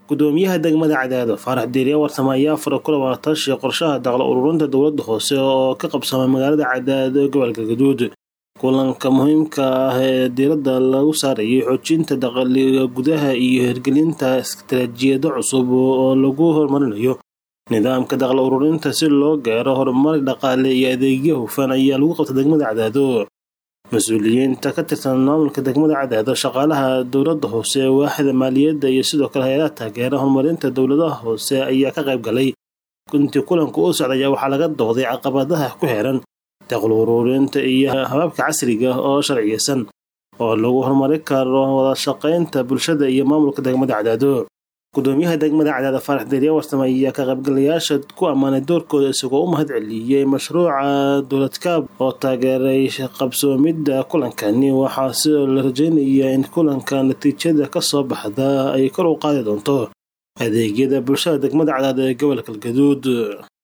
gudoomiyaha degmada cadaado faarax diiriye warsame ayaa fara ku labaatashi qorshaha daqlo ururinta dowladda hoose oo ka qabsamay magaalada cadaado ee gobolka gaduud kulanka muhiimka ah ee diiradda lagu saarayay xoojinta dakhliga gudaha iyo hirgelinta istaraatiijiyado cusub oo lagu horumarinayo nidaamka daqlo ururinta si loo gaaro horumar dhaqaale iyo adeegyo hufan ayaa lagu qabtay degmada cadaado mas-uuliyiinta ka tirsan maamulka degmada cadaado shaqaalaha dowladda hoose waaxda maaliyadda iyo sidoo kale hay-adaha taageera horumarinta dowladaha hoose ayaa ka qayb galay intii kulanku u socday ayaa waxaa laga dooday caqabadaha ku xeeran daqlo ururinta iyo hababka casriga oo sharciyeysan oo lagu horumari karo wada shaqaynta bulshada iyo maamulka degmada cadaado gudoomiyaha degmada cadaado faarax diiriye warsame ayaa ka qaybgalayaasha ku ammaanay doorkooda isagoo u mahad celiyey mashruuca dowladkaab oo taageeray qabsoomidda kulankani waxaa sidoo la rajeynayaa in kulanka natiijada ka soo baxda ay kor u qaadi doonto adeegyada bulshada degmada cadaado ee gobolka galgaduud